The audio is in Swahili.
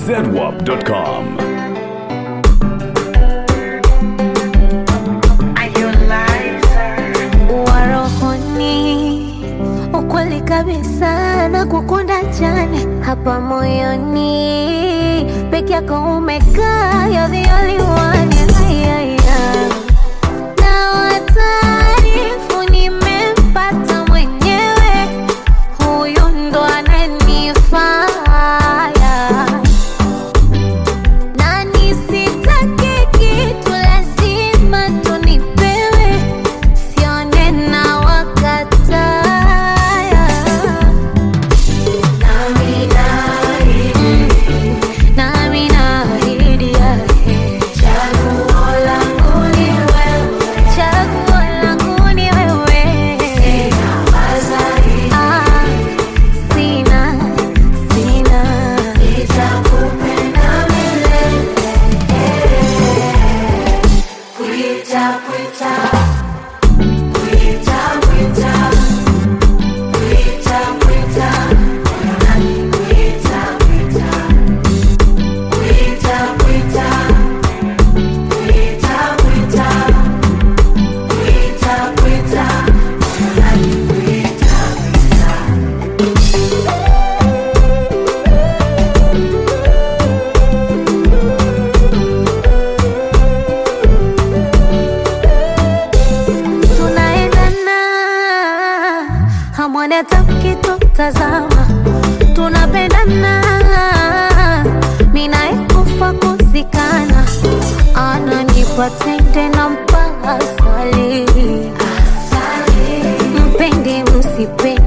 zedwap.com. warohoni ukweli kabisa na kukunda jani hapa moyoni peke yako umekaa you're the only one Ay, ay, ay. na wataarifu nimempata mwenyewe huyu ndo ananifaya na nisitake kitu lazima tunipewe sione na wakataya nami naahidi yake chaguo langu ni wewe Ah, sina sina tunaendana hamwoni hata mkitutazama tunapendana minaekufa kuzikana ananipa tende na mpaka asali mpendi msipendi